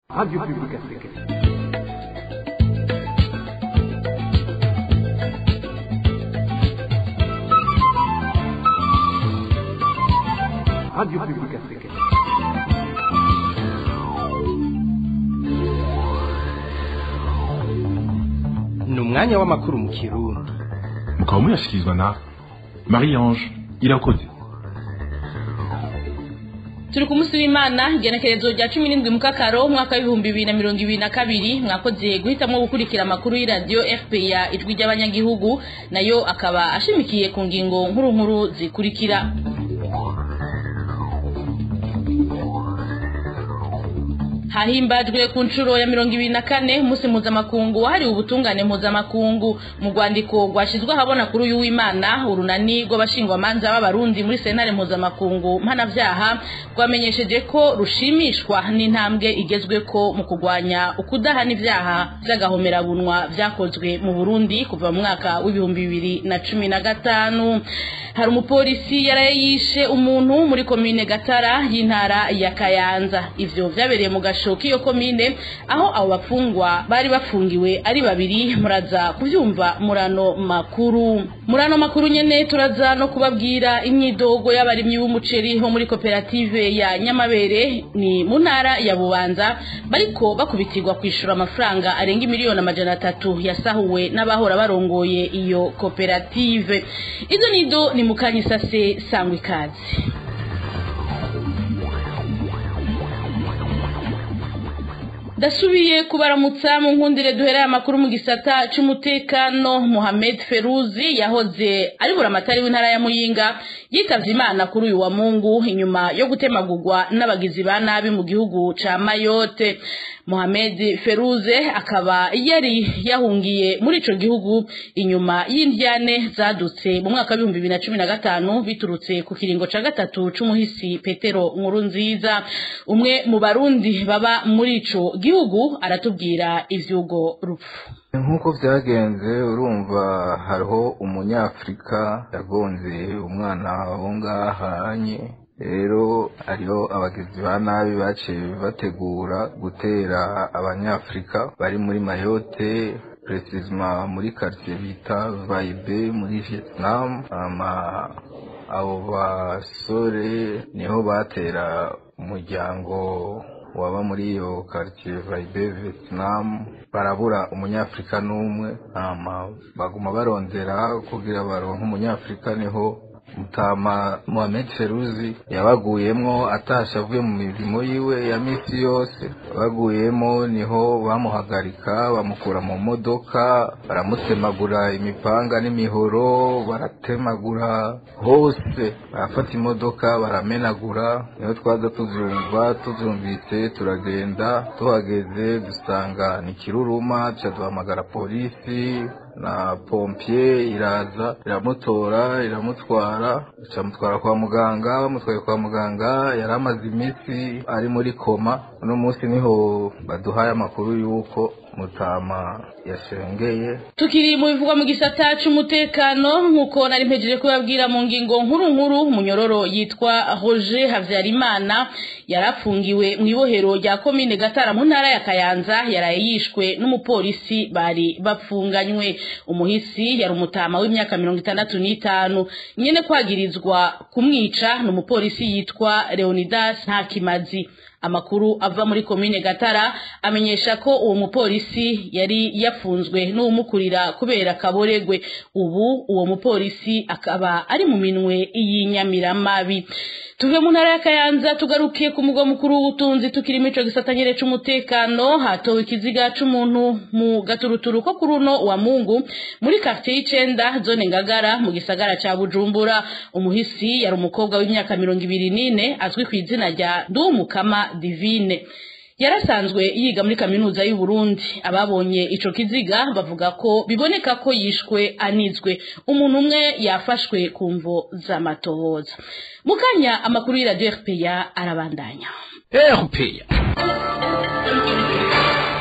Radio Publique Africaine. Radio Publique Africaine. ni umwanya w'amakuru mu kirundi mukaba muyashyikirizwa na marie ange irakoze turi ku munsi w'imana igenekerezo rya cumi n'indwi mukakaro umwaka w'ibihumbi bibiri na mirongo ibiri na kabiri mwakoze guhitamo gukurikira amakuru y'iradiyo fpr ijwi ry'abanyagihugu nayo akaba ashimikiye ku ngingo nkuru nkuru zikurikira hahimbajwe ku nshuro ya mirongo ibiri na kane umunsi mpuzamakungu wahariwe ubutungane mpuzamakungu mu rwandiko rwashyizwe ahabona kuri uyu w'imana urunani rw'abashingwamanza b'abarundi muri sentare mpuzamakungu mpanabyaha rwamenyesheje ko rushimishwa n'intambwe igezweko mu kurwanya ukudahana ibyaha by'agahomerabunwa byakozwe mu burundi kuva mu mwaka w'ibihumbi bibiri na cumi na gatanu hari umupolisi yaraye yishe umuntu muri komine gatara y'intara ya kayanza ivyo vyabereye mu gasho k'iyo komine aho abo bafungwa bari bafungiwe ari babiri muraza kuvyumva murano makuru murano makuru nyene turaza no kubabwira imyidogo y'abarimyi b'umuceri bo muri koperative ya nyamabere ni mu ntara ya bubanza bariko bakubitirwa kwishura amafaranga arenga miliyoni amajana atatu yasahuwe n'abahora barongoye iyo koperative izo nido ni mukanyisase sangwa ikaze dasubiye kubaramutsa mu nkundire duhereye amakuru mu gisata c'umutekano Mohamed Feruzi yahoze ari buramatari w'intara ya Muyinga yitavye Imana kuri uyu wa Mungu inyuma yo gutemagurwa n'abagizi ba nabi mu gihugu ca Mayotte Mohamed Feruze akaba yari yahungiye muri ico gihugu inyuma y'indyane zadutse mu mwaka w'ibihumbi bibiri na cumi na gatanu biturutse ku kiringo ca gatatu c'umuhisi Petero Nkurunziza umwe mu barundi baba muri ico gihugu aratubwira ivyugo rupfu nk'uko byagenze urumva hariho umunyafurika yagonze umwana wo ngahanye rero hariho abagizi ba nabi baciye bategura gutera abanyafurika bari muri mayote precisement muri quartier bita vaibe muri vietnam ama abo basore niho batera umuryango waba muri iyo quartier vaibe vietnam barabura umunyafurika n'umwe ama baguma barondera kugira baronke umunyafurika niho mutama Mohamed Feruzi yabaguyemwo atasha avuye mu mirimo yiwe ya misi yose baguyemo niho bamuhagarika bamukura mu modoka baramutemagura imipanga n'imihoro baratemagura hose barafata imodoka baramenagura niho twaza tuzumva tuzumvise turagenda tuhageze dusanga ni kiruruma tuca duhamagara polisi na pompier iraza iramutora iramutwara icamutwara kwa muganga bamutwaye kwa muganga yari amaze iminsi ari muri koma uno munsi niho baduhaye amakuru y'uko mutama yashengeye tukiri mu bivugwa mu gisata c'umutekano nk'uko nari mpejeje kubabwira mu ngingo nkuru nkuru umunyororo yitwa Roger Havyarimana yarafungiwe mu ibohero rya komine Gatara mu ntara ya Kayanza yaraye yishwe n'umupolisi bari bapfunganywe umuhisi yari umutama w'imyaka mirongo itandatu n'itanu nyene kwagirizwa kumwica ni umupolisi yitwa Leonidas Ntakimazi amakuru ava muri komine Gatara amenyesha ko uwo mupolisi yari yafunzwe n'umukurira kubera kaboregwe ubu uwo mupolisi akaba ari mu minwe y'inyamiramabi tuve mu ntara ya Kayanza tugarukiye ku mugwa mukuru w'ubutunzi tukiri mico gisatanyere c'umutekano hatowe ikiziga c'umuntu mu gaturuturu ko kuri uno wa Mungu muri quartier y'icenda zone Ngagara mu gisagara ca Bujumbura umuhisi yari umukobwa w'imyaka mirongo ibiri n'ine azwi ku izina rya Ndumukama Divine yarasanzwe yiga muri kaminuza y'u Burundi ababonye ico kiziga bavuga ko biboneka ko yishwe anizwe umuntu umwe yafashwe ku mvo z'amatohoza mukanya amakuru y'iradio RPA arabandanya erupeya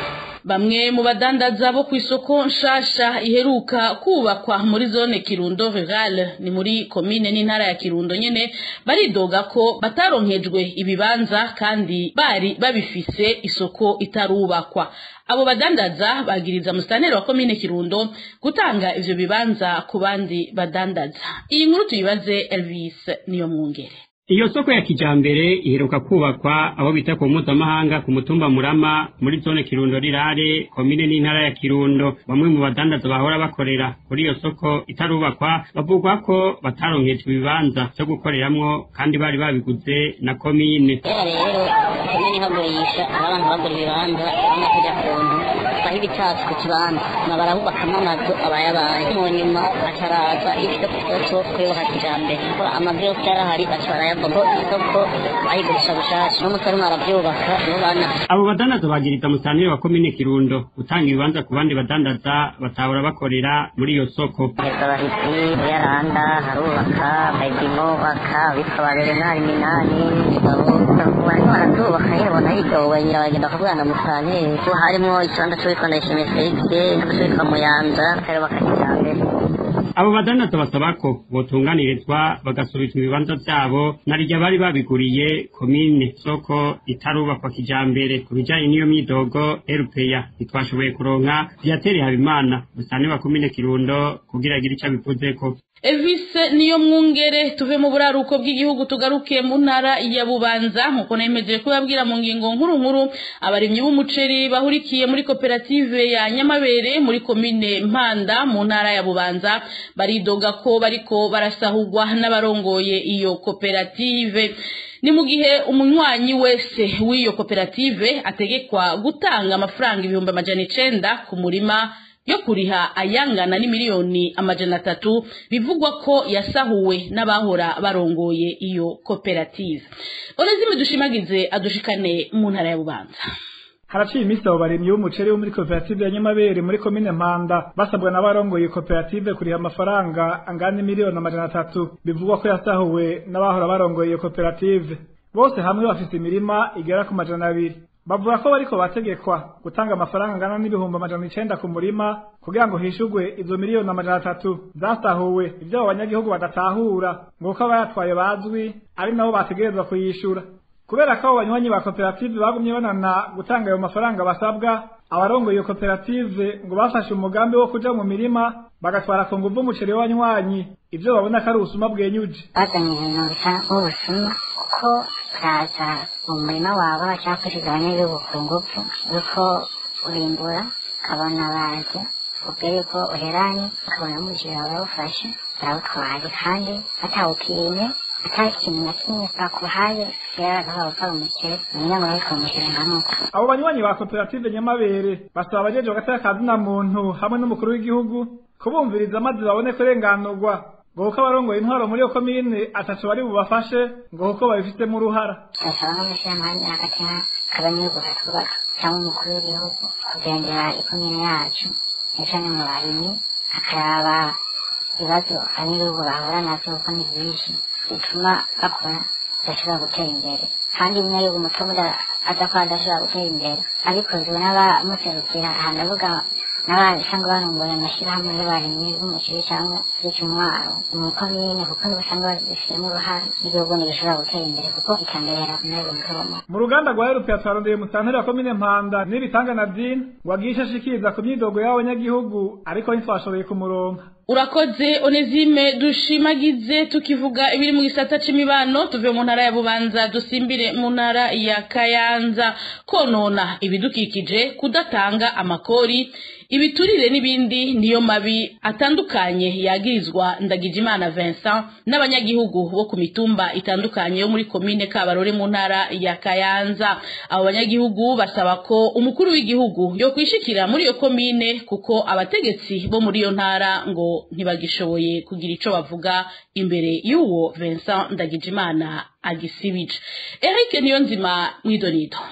bamwe mu badandaza bo ku isoko nshasha iheruka kubakwa muri zone kirundo rurale ni muri komine n'intara ya kirundo nyene baridoga ko bataronkejwe ibibanza kandi bari babifise isoko itarubakwa abo badandaza bagiriza musitanteri wa komine kirundo gutanga ivyo bibanza ku bandi badandaza iyi nkuru tuyibaze elvis niyo mwungere iyo soko ya kijambere iheruka kubakwa abo bita ku mpuzamahanga ku mutumba murama muri zone kirundo rirare komine n'intara ya kirundo bamwe mu badandaza bahora bakorera kuri iyo soko itarubakwa bavuga ko bataronkejwe ibibanza vyo gukoreramwo kandi bari babiguze na komine kera rero komine ihagurisha aho abantu bagura ibibanza urabona ko ijya kuntu baha ibitsatsi ku kibanza na barahubakamo amazu abayabaye mu nyuma hacaraza ibyo isoko kuyubaka kijambere kuko amazu yose yarahari baca barayabona kuko isoko bayigurisha gushasha n'umusore umwe arabyubaka nibo bana abo badandaza bagiriza musitanteri wa komine kirundo gutanga ibibanza ku bandi badandaza batahora bakorera muri iyo soko heza bahisi yaranda harubaka medimo baka bitwa barerenari minani abo barimo barazubaka nyine ubona yidowe nyina bagenda bakavugana musitanteri ko harimo ikibanza cy'uwitwa ndayishimiye felix n'uwitwa muyanza bakayubaka kijambere abo badandaza basaba ko botunganirizwa bagasubizwa ibibanza vyabo narirya bari babiguriye komine soko itarubakwa kijambere ku bijanye n'iyo myidogo erupeya ntitwashoboye kuronka viatere habimana musane wa komine kirundo kugira agire ico abivuzeko Elvis niyo mwungere tuve mu buraruko bw'igihugu tugaruke mu ntara ya Bubanza nkuko nemeje kubabwira mu ngingo nkuru nkuru abarimyi b'umuceri bahurikiye muri koperative ya Nyamabere muri komine Mpanda mu ntara ya Bubanza baridoga ko bariko barasahurwa n'abarongoye iyo koperative ni mu gihe umunywanyi wese w'iyo koperative ategekwa gutanga amafaranga ibihumbi amajana icenda ku murima yo kuriha ayangana n'imiliyoni amajana atatu bivugwa ko yasahuwe n'abahora barongoye iyo koperative onezime dushimagize adushikane mu ntara ya bubanza haraciye iminsi abo barimyi b'umuceri bo muri koperative ya nyamabere muri komine mpanda basabwa n'abarongoye koperative kuriha amafaranga angana miliyoni amajana atatu bivugwa ko yasahuwe n'abahora barongoye iyo koperative bose hamwe bafite imirima igera ku majana abiri bavuga ko bariko bategekwa gutanga amafaranga angana n'ibihumbi amajana icenda ku murima kugira ngo hishurwe izo miliyoni amajana atatu zasahuwe ivyo abo banyagihugu badatahura ngo uko abayatwaye bazwi ari nabo bategerezwa kuyishura kubera ko abo banywanyi ba koperative bagumye banana gutanga ayo mafaranga basabwa abarongoye iyo koperative ngo bafashe umugambi wo kuja mu mirima bagatwara ku nguvu umuceri w'abanywanyi ivyo babona ko ari ubusuma bwenyuje bazanye ibintu bisa nk'ubusuma kuko uraza mu murima wawe bashakishije abanyagihugu ku ngufu yuko urimbura ukabona baje ubwira yuko uheranye ukabona umuceri wawe yawufashe barawutwaye kandi batawupimye ata kintu na kimwe bakuhaye kigaragaza ko ari umuceri umenya ngo ariko umuceri nkanuko abo banywanyi ba koperative nyamabere basaba abajejwe hagati y'akazina muntu hamwe n'umukuru w'igihugu kubumviriza maze babone kurenganurwa ngo kuko abarongoye intwaro muri iyo komine atatu bari bubafashe ngo kuko babifitemo uruhara turasaba nk'umushyirahamwe hagati y'abanyagihugu batwubaka cyangwa umukuru w'igihugu kugendera ikomine yacu ndetse no mu barimyi akaraba ibibazo abanyagihugu bahura navyo kuko ni byinshi bituma bakora badashobora gutera imbere kandi umunyagihugu muto aza ko adashobora gutera imbere abikozwe n'abamuserukira aha ndavuga n'abasanga barongoye amashyirahamwe y'abarimyi b'umuceri cyangwa z'icumwaro mu komine kuko nibo usanga babifitemo uruhare n'igihugu ntigishobora gutera imbere kuko iterambere rirakomeye mutomo mu ruganda rwa erupe twarondeye musanteri wa komine mpanda n'ibitanga na dini ngo agishe ashikiriza ku myidogo y'abanyagihugu ariko ntitwashoboye kumuronka urakoze onezime dushimagize tukivuga ibiri mu gisata c'imibano tuve mu ntara ya bubanza dusimbire mu ntara ya kayanza konona ibidukikije kudatanga amakori ibiturire n'ibindi niyo mabi atandukanye yagirizwa ndagijimana Vincent n'abanyagihugu bo ku mitumba itandukanye yo muri komine Kabarore mu ntara ya Kayanza abo banyagihugu basaba ko umukuru w'igihugu yo kwishikira muri iyo komine kuko abategetsi bo muri iyo ntara ngo ntibagishoboye kugira ico bavuga imbere y'uwo Vincent Ndagijimana agisibije Eric Niyonzima mwidonido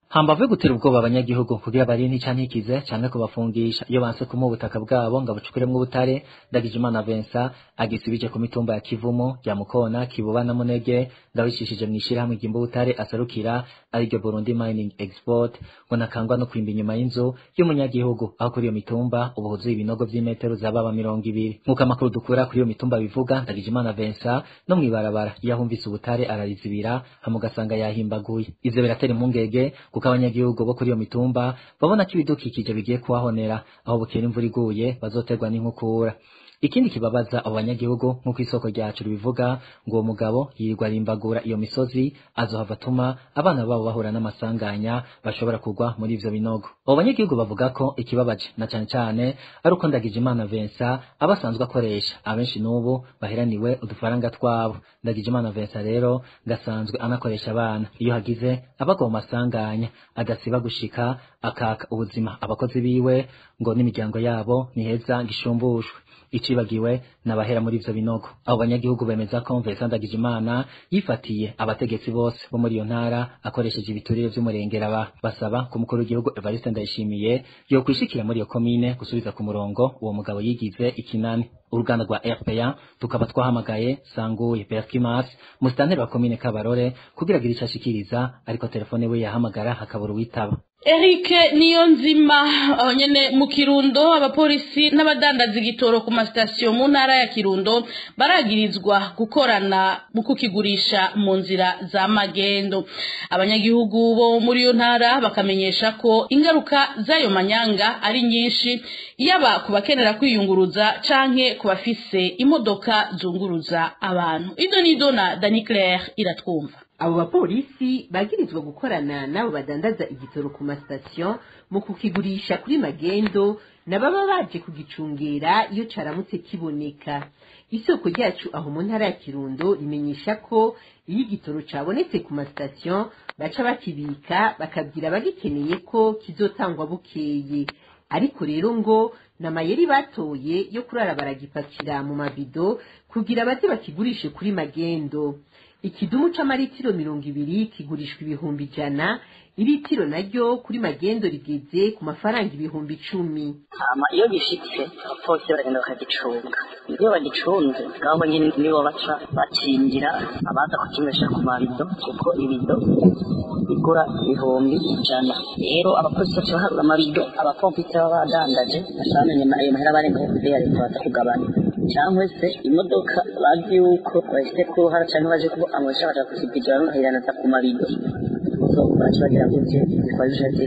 hambavu yo gutera ubwoba abanyagihugu kugira barinde ica ntikize canke kubafungisha iyo banse kumuha ubutaka bwabo ngo abucukuremwo ubutare Ndagijimana Vincent agisibije ku mitumba ya Kivumo ya Mukona Kibuba na Munege ndabicishije mwishirahamwe ryimba ubutare aserukira ariryo Burundi Mining Export ngo nakangwa no kwimba inyuma y'inzu y'umunyagihugu aho kuri iyo mitumba ubu huzuye ibinogo vy'imetero zababa mirongo ibiri nk'uko amakuru dukura kuri iyo mitumba bivuga Ndagijimana Vincent no mwibarabara iyo ahumvise ubutare ararizibira hamugasanga yahimbaguye ivyo biratera impungenge kuko abanyagihugu bo kuri iyo mitumba babona ko ibidukikije bigiye kuhahonera aho bukera imvura iguye bazoterwa n'inkukura ikindi kibabaza abo banyagihugu nk'uko isoko ryacu ribivuga ngo uwo mugabo yirirwa arimbagura iyo misozi azohava atuma abana babo bahura n'amasanganya bashobora kugwa muri ivyo binogo abo banyagihugu bavuga ko ikibabaje na cane cane ari uko Ndagijimana Vincent aba asanzwe akoresha abenshi n'ubu baheraniwe udufaranga twabo Ndagijimana Vincent rero gasanzwe anakoresha abana iyo hagize abagwa mu masanganya adasiba gushika akaka ubuzima abakozi biwe ngo n'imiryango yabo niheza ngishumbushwe icibagiwe nabahera muri ivyo binogo abo banyagihugu bemeza ko Vincent Ndagijimana yifatiye abategetsi bose bo muri iyo ntara akoresheje ibiturire vy'umurengera ba basaba ku mukuru w'igihugu Evariste Ndayishimiye yo kwishikira muri iyo komine gusubiza ku murongo uwo mugabo yigize ikinani uruganda rwa RPA tukaba twahamagaye Sanguye Perskimas musitanteri wa komine Kabarore kugira agire ico ashikiriza ariko telefone we yahamagara hakabura uwitaba Eric Niyonzima aho nyene mu Kirundo abapolisi n'abadandaza igitoro ku masitasiyo mu ntara ya Kirundo baragirizwa gukorana mu kukigurisha mu nzira za magendo abanyagihugu bo muri iyo ntara bakamenyesha ko ingaruka z'ayo manyanga ari nyinshi yaba ku bakenera kwiyunguruza canke ku bafise imodoka zunguruza abantu ido nido na Dani Claire iratwumva abo bapolisi bagirizwa gukorana n'abo badandaza igitoro ku masitasiyo mu kukigurisha kuri magendo na baba baje kugicungera iyo caramutse kiboneka isoko ryacu aho mu ntara ya kirundo rimenyesha ko iyo igitoro cabonetse ku masitasiyo baca bakibika bakabwira abagikeneye ko kizotangwa bukeye ariko rero ngo na mayeri batoye yo kurara baragipakira mu mabido kugira baze bakigurishe kuri magendo ikidumu c'amaritiro mirongo ibiri kigurishwa ibihumbi ijana iritiro naryo kuri magendo rigeze ku mafaranga ibihumbi icumi hama iyo gishitse abapolisi baragenda bakagicunga iyo bagicunze ngabo nyine nibo baca bakingira abaza kukinywesha ku mabido kuko ibido igura ibihumbi ijana rero abapolisi baca baharura amabido abapompisi baba badandaje bashamenye ayo mahera barengaho kuze ya leta baza kugabana cyangwa se imodoka bazi yuko bahise ku ruhara cyangwa baje kuba amwisha baja kuzipigirana bakayiranaza ku mabido so baca bagira gutya zitwara ijana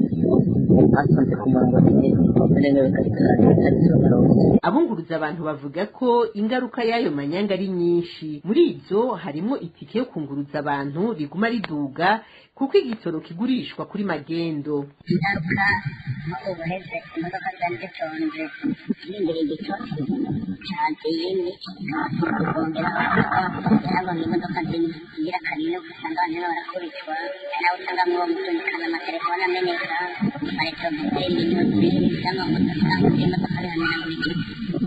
basanze ku murongo abunguruza abantu bavuga ko ingaruka y'ayo manyanga ari nyinshi muri izo harimo itike yo kunguruza abantu riguma riduga kuko igitoro kigurishwa kuri magendo ingaruka nk'ubu buheze imodoka zari zitonze zirindiriye igitoro cyagiyeni kongera yarabona imodoka zigira kanini usanga abantu rero barakubitwa nawe usanga muri uwo mutunikana amatelefone ameneka barekera iminyuzi cyangwa moto cyangwa se imodoka bihanira buri gihe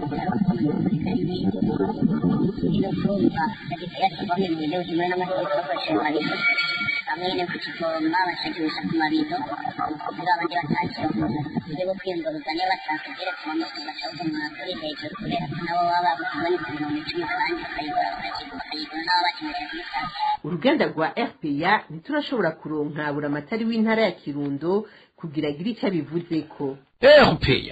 iyo kumva yagita yashyirwamo ibintu bijya bujimwe n'amategeko bakoresheje marido bamwe nyine kukivoma bakagirisha ku mabido kugira abandi batakira uburyo bwo kwiyunguruza niba bashaka geretse mu moto bacaguma kuri hejuru kubera ko nabo baba babona ku mirongo icumi kandi bakayigura bakayigura nabo bakeneje kuri sitasiyo uruganda rwa rpa ntiturashobora kuronka buri amatari w'intara ya kirundo kugira agire icyo abivuzeko RPA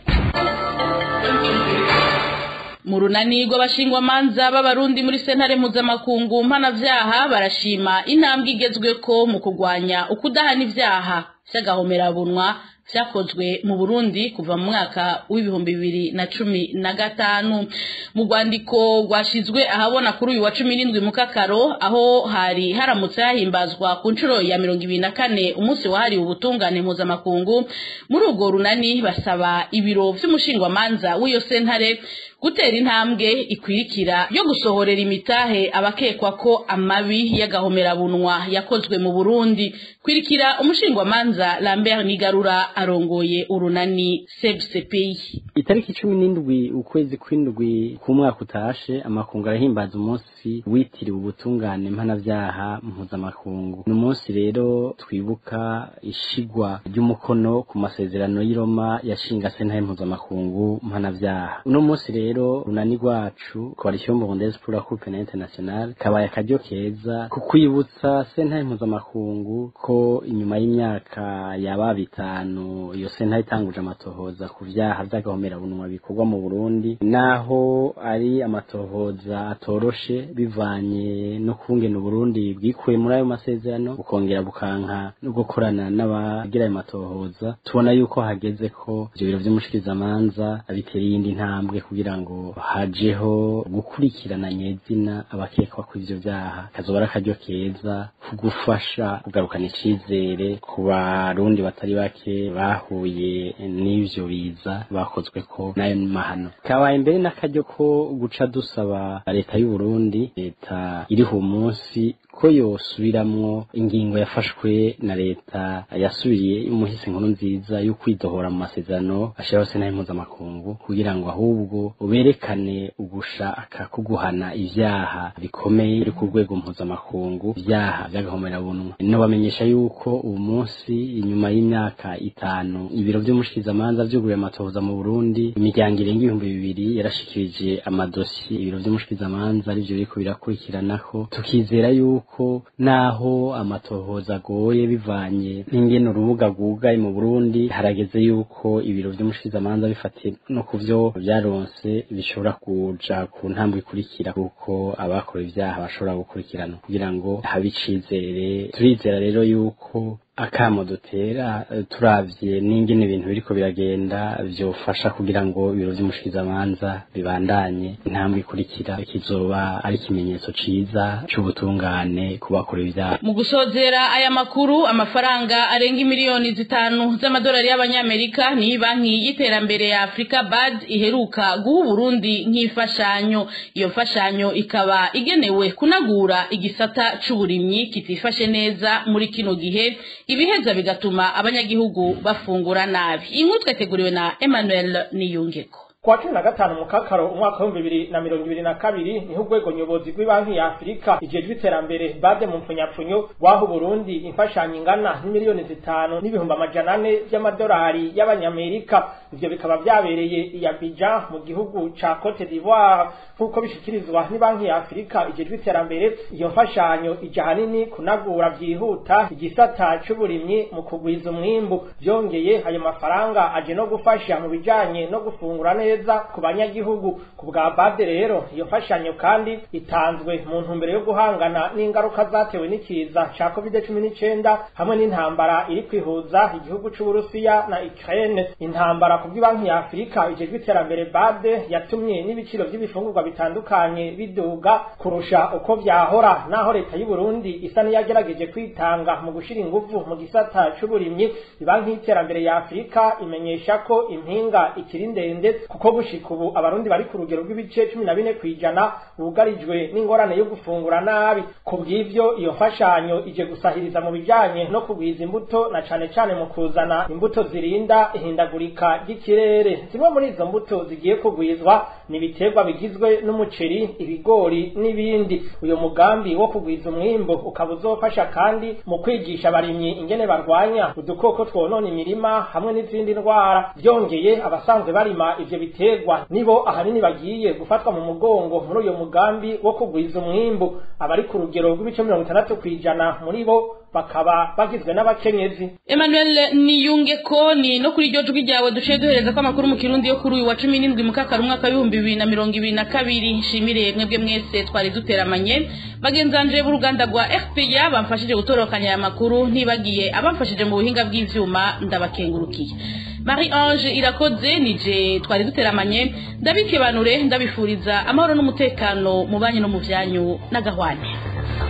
mu runani rw'abashingwamanza b'abarundi muri sentare mpuzamakungu mpanavyaha barashima intambwe igezweko mu kurwanya ukudahana ivyaha vy'agahomerabunwa vyakozwe mu Burundi kuva mu mwaka w'ibihumbi bibiri na cumi na gatanu mu rwandiko rwashizwe ahabona kuri uyu wa cumi n'indwi mu kakaro aho hari haramutse hahimbazwa ku nshuro ya mirongo ibiri na kane umunsi wahariwe ubutungane mpuzamakungu muri urwo runani basaba ibiro vy'umushingwamanza w'iyo sentare gutera intambwe ikwirikira yo gusohorera imitahe abakekwa ko amabi y'agahomerabunwa yakozwe mu Burundi kwirikira umushingwamanza Lambert Nigarura arongoye urunani sebsepeyi itariki cumi n'indwi ukwezi kw'indwi k'umwaka utashe amakungu arahimbaza umunsi witiriwe ubutungane mpanavyaha mpuzamakungu ni umunsi rero twibuka ishigwa ry'umukono ku masezerano y'i Roma yashinga sentare mpuzamakungu mpanavyaha uno munsi rero runani rwacu coalition burundaise pour la coupe pénale internationale kabaye akaryo keza ku kwibutsa sentare mpuzamakungu ko inyuma y'imyaka yaba bitanu iyo sentare itanguje amatohoza ku vyaha vy'agahomerabunwa bikorwa mu Burundi naho ari amatohoza atoroshe bivanye no kungena Uburundi bwikuye muri ayo masezerano bukongera bukanka no gukorana n'abagira ayo matohoza tubona yuko hageze ko ivyo biro vy'umushikirizamanza bitera iyindi ntambwe kugira ngo hajeho gukurikirana nyezina abakekwa ku ivyo vyaha kazoba ari akaryo keza ko gufasha kugarukana icizere ku barundi batari bake bahuye n'ivyo biza bakozwe ko n'ayo mahano kabaye mbere n'akaryo ko guca dusaba leta y'u Burundi leta iriho umunsi ko yosubiramwo ingingo yafashwe na leta yasubiriye umuhisi nkuru nziza yo kwidohora mu masezerano ashiraho sentare mpuzamakungu kugira ngo ahubwo berekane ugushaka kuguhana ivyaha bikomeye biri ku rwego mpuzamakungu ivyaha vy'agahomerabunwa no bamenyesha yuko ubu munsi inyuma y'imyaka itanu ibiro vy'umushikizamanza vyuguruye amatohoza mu Burundi imiryango irenga ibihumbi bibiri yarashikirije amadosiye ibiro vy'umushikizamanza arivyo biriko birakurikiranako tukizera yuko ko naho amatohoza agoye bivanye n'ingene urubuga rwugaye mu Burundi harageze yuko ibiro vy'umushikizamanza bifatiye no ku vyo vyaronse bishobora kuja ku ntambwe ikurikira kuko abakora ivyaha bashobora gukurikirana kugira ngo habe icizere turizera rero yuko akamo dutera turavye n'ingene ibintu biriko biragenda vyofasha kugira ngo ibiro vy'umushikizamanza bibandanye intambwe ikurikira kizoba ari ikimenyetso ciza c'ubutungane ku bakora ivyaha mu gusozera aya makuru amafaranga arenga miliyoni zitanu z'amadolari y'abanyamerika ni banki y'iterambere ya Afrika BAD iheruka guha Burundi nk'imfashanyo iyo mfashanyo ikaba igenewe kunagura igisata c'uburimyi kitifashe neza muri kino gihe ibiheza bigatuma abanyagihugu bafungura nabi inkuru twateguriwe na Emmanuel Niyungeko kuwa cumi na gatanu mukakaro umwaka w'ibihumbi bibiri na mirongo ibiri na kabiri niho urwego nyobozi rw'ibanki ya afurika ijejwe iterambere bade mu mpfunyapfunyo rwaha uburundi imfashanyo ingana n'imiliyoni zitanu n'ibihumbi amajana ane by'amadolari y'abanyamerika ivyo bikaba vyabereye i Abidjan mu gihugu ca Cote d'Ivoire nk'uko bishikirizwa n'ibanki ya afurika ijejwe iterambere iyo mfashanyo ija hanini kunagura vyihuta igisata c'uburimyi mu kugwiza umwimbu vyongeye ayo mafaranga aje no gufasha mu bijanye no gufungura neza neza ku banyagihugu ku bwa bade rero iyo mfashanyo kandi itanzwe mu ntumbero yo guhangana n'ingaruka zatewe n'ikiza ca covid cumi n'icenda hamwe n'intambara iri kwihuza igihugu c'uburusiya na ukraine intambara ku bw'ibanki ya afurika ijejwe iterambere bade yatumye n'ibiciro vy'ibifungurwa bitandukanye biduga kurusha uko vyahora naho leta y'u Burundi isa n'iyagerageje kwitanga mu gushira inguvu mu gisata c'uburimyi ibanki y'iterambere ya afurika imenyesha ko impinga ikiri ndende kuko gushika ubu abarundi bari ku rugero rw'ibice cumi na bine kw'ijana bugarijwe n'ingorane yo gufungura nabi ku bw'ivyo iyo mfashanyo ije gusahiriza mu bijanye no kugwiza imbuto na cane cane mu kuzana imbuto zirinda ihindagurika ry'ikirere zimwe muri izo mbuto zigiye kugwizwa ni ibiterwa bigizwe n'umuceri ibigori n'ibindi uyu mugambi wo kugwiza umwimbo ukaba uzofasha kandi mu kwigisha abarimyi ingene barwanya udukoko twonona imirima hamwe n'izindi ndwara byongeye abasanzwe barima ivyo biterwa nibo ahanini bagiye gufatwa mu mugongo muri uyo mugambi wo kugwiza umwimbu abari ku rugero rw'ibice mirongo itandatu kw'ijana muri bo bakaba bagizwe n'abakenyezi Emmanuel niyunge ko ni no kuri iryo jwi ryawe duciye duhereza ko amakuru mu kirundi yo kuri uyu wa cumi n'indwi mukakara umwaka w'ibihumbi bibiri na mirongo ibiri na kabiri nshimire mwebwe mwese twari duteramanye bagenzanje b'uruganda rwa fpr bamfashije gutorokanya aya makuru ntibagiye abamfashije mu buhinga bw'ivyuma ndabakengurukiye marie ange irakoze nije twari duteramanye ndabikebanure ndabifuriza amahoro n'umutekano mu banyu no mu vyanyu n'agahwane